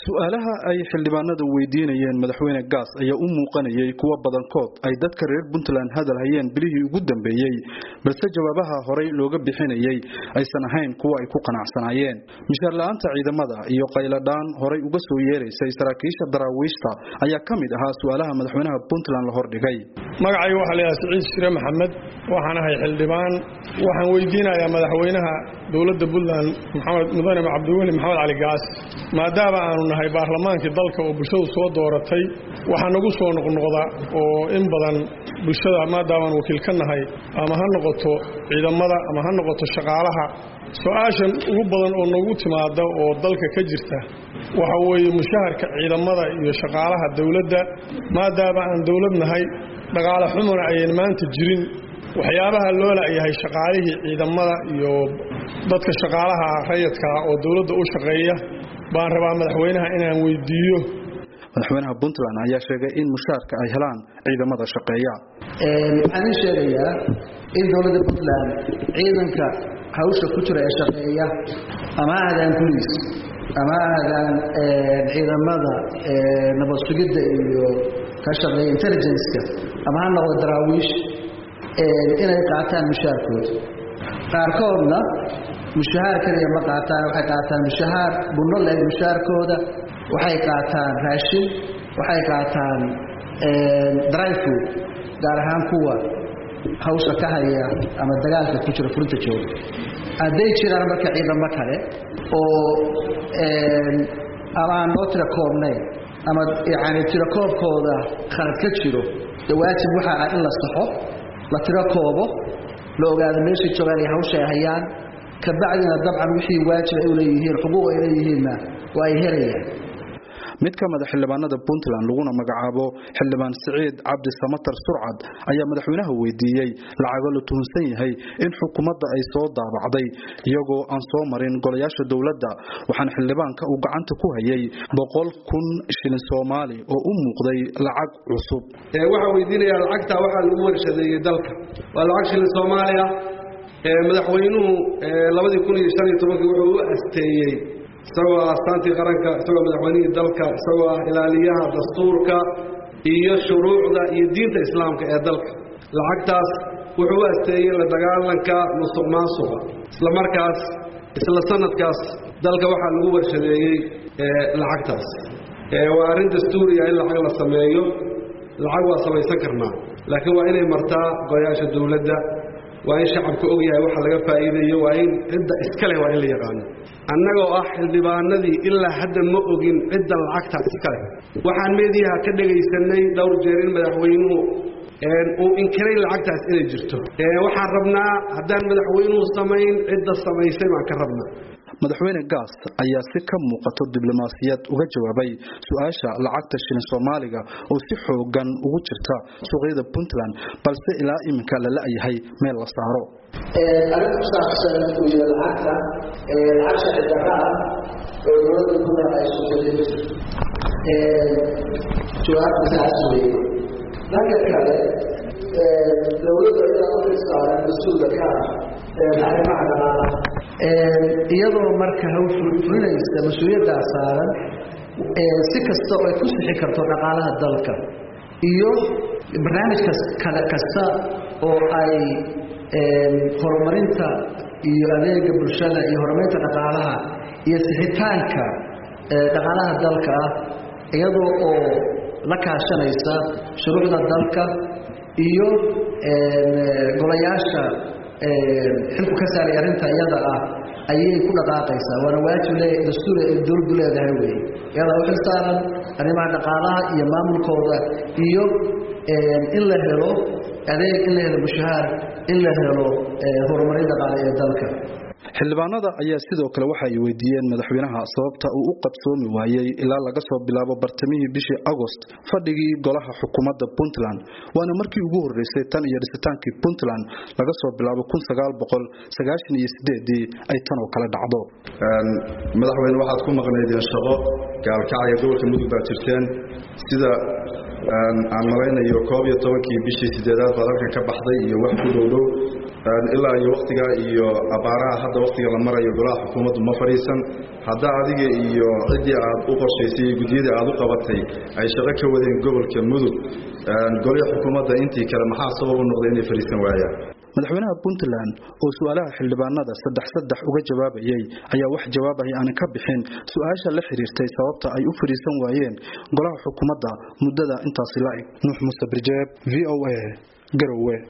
su-aalaha ay xildhibaanadu weydiinayeen madaxweyne gaas ayaa u muuqanayay kuwa badankood ay dadka reer puntland hadal hayeen bilihii ugu dambeeyey balse jawaabaha horey looga bixinayay aysan ahayn kuwa ay ku qanacsanaayeen mishaar la-aanta ciidamada iyo qayladhaan horay uga soo yeeraysay saraakiisha daraawiishta ayaa ka mid ahaa su-aalaha madaxweynaha puntland la hordhigay magacayga waxaa laydhaha siciid shire maxamed waxaan ahay xildhibaan waxaan weydiinayaa madaxweynaha dowladda puntland maxamed mudane cabdiweli maxamed cali gaas maadaama aanu nahay baarlamaankii dalka oo bulshadu soo dooratay waxaa nagu soo noqnoqda oo in badan bulshada maadaamaan wakiil ka nahay ama ha noqoto ciidamada ama ha noqoto shaqaalaha su-aashan ugu badan oo nagu timaada oo dalka ka jirta waxa weeye mushaharka ciidamada iyo shaqaalaha dowladda maadaama aan dowlad nahay dhaqaale xumuna ayan maanta jirin waxyaabaha loo la'yahay shaqaalihii ciidamada iyo dadka shaqaalaha rayadkaa oo dowladda u shaqeeya baan rabaa madaxweynaha inaan weydiiyo madaxweynaha puntland ayaa sheegay in mushaarka ay helaan ciidamada shaqeeya waxaan ii sheegayaa in dowladda puntland ciidanka hawsha ku jira ee shaqeeya ama ha ahdaan boliis ama ha ahdaan ciidamada nabad sugidda iyo ka shaqeeya intelligenceka ama ha noqdo daraawiish inay qaataan mushaharkooda qaarkoodna mushahaar keliya ma qaataan waxay qaataan mushahaar bunno leeg mushaharkooda waxay qaataan raashin waxay qaataan dry food gaar ahaan kuwa hawsha ka haya ama dagaalka ku jira furinta jooga hadday jiraan marka ciidamo kale oo ama aan noo tira koobnayn ama yani tiro koobkooda khalad ka jiro de waajib waxaa ah in la saxo la tiro koobo la ogaado meeshay joogaan ay hawsha ay hayaan kabacdina dabcan wixii waajib ay u leeyihiin xuquuq ay leeyihiinna waa ay helayaan mid ka mid a xildhibaanada puntland laguna magacaabo xildhibaan siciid cabdi samatar surcad ayaa madaxweynaha weydiiyey lacago la tuhunsan yahay in xukuumadda ay soo daabacday iyagoo aan soo marin golayaasha dowladda waxaana xildhibaanka uu gacanta ku hayay boqol kun shilin soomaali oo u muuqday lacag cusub waxaan weydiinayaa lacagtaa waxaa lagu warshadeeyey dalka waa lacag shilin soomaaliya madaxweynuhu labadii kun iyo shan iyo tobankii wuxuu u asteeyey isagoo ah astaantii qaranka isagoo madaxweynihii dalka isagoo ah ilaaliyaha dastuurka iyo shuruucda iyo diinta islaamka ee dalka lacagtaas wuxuu u asteeyey la dagaalanka musuq maasuqa isla markaas isla sanadkaas dalka waxaa lagu warshadeeyey lacagtaas waa arrin dastuuriya in lacag la sameeyo lacag waa samaysan karnaa laakiin waa inay martaa golayaasha dowladda waa in shacabka og yahay waxa laga faa'iidayo waa in cidda iska leh waa in la yaqaano annagoo ah xildhibaanadii ilaa hadda ma ogin cidda lacagtaa iska leh waxaan meediyaha ka dhegaysanay dhowr jeer in madaxweynuhu uu inkiray lacagtaas inay jirto waxaan rabnaa haddaan madaxweynuhu samayn cidda samaysay baan ka rabnaa madaxweyne gaas ayaa si ka muuqato diblomaasiyad uga jawaabay su-aasha lacagta shilin soomaaliga oo si xoogan ugu jirta suuqyada puntland balse ilaa iminka la la-yahay meel la saaro arrin ku saabsan iyo lacagta lacag sharci darra ah oo dowladda puntland ay suuqyada jawaabta saas weeye dhanka kale dowladda iyaa u xilsaaran mas-uulka ka ah arrimaha dhaqaalaha iyadoo marka hawfulinaysa mas-uuliyaddaa saaran si kasta oo ay ku sixi karto dhaqaalaha dalka iyo barnaamij kasta oo ay horumarinta iyo adeega bulshada iyo horumarinta dhaqaalaha iyo sixitaanka dhaqaalaha dalka ah iyadoo oo la kaashanaysa shuruucda dalka iyo golayaasha xilku ka saaray arrinta iyada ah ayay ku dhaqaaqaysaa waana waajib dastuur dowladdu leedahay wey iyadaa u xilsaaran arrimaha dhaqaalaha iyo maamulkooda iyo in la helo adeeg in la helo mushahaar in la helo horumarin dhaqaale ee dalka xildhibaanada ayaa sidoo kale waxa ay weydiiyeen madaxweynaha sababta uu u qabsoomi waayey ilaa laga soo bilaabo bartamihii bishii agost fadhigii golaha xukuumadda puntland waana markii ugu horreysay tan iyo dhisitaankii puntland laga soo bilaabo iyo sideedii ay tan oo kale dhacdo madaxweyne waxaad ku maqnaydeen shaqo gaalkacaya gobolka mudug baad jirteen sida aan malaynayo koob iyo tobankii bishii sideedaad baad halkan ka baxday iyo wax ku dhowdhow ilaa iyo waktiga iyo abaaraha hadda waktiga la marayo golaha xukuumaddu ma fadhiisan haddaa adiga iyo ciddii aad u qorshaysay iyo guddiyadii aad u qabatay ay shaqo ka wadeen gobolka mudug golihii xukuumadda intii kale maxaa sabab u noqday inay fadhiisan waayaan madaxweynaha puntland oo su-aalaha xildhibaanada saddex saddex uga jawaabayay ayaa wax jawaabaya aanan ka bixin su-aasha la xiriirtay sababta ay u fadhiisan waayeen golaha xukuumadda muddada intaasi la-eg nuux muuse birjeeb v o a garowe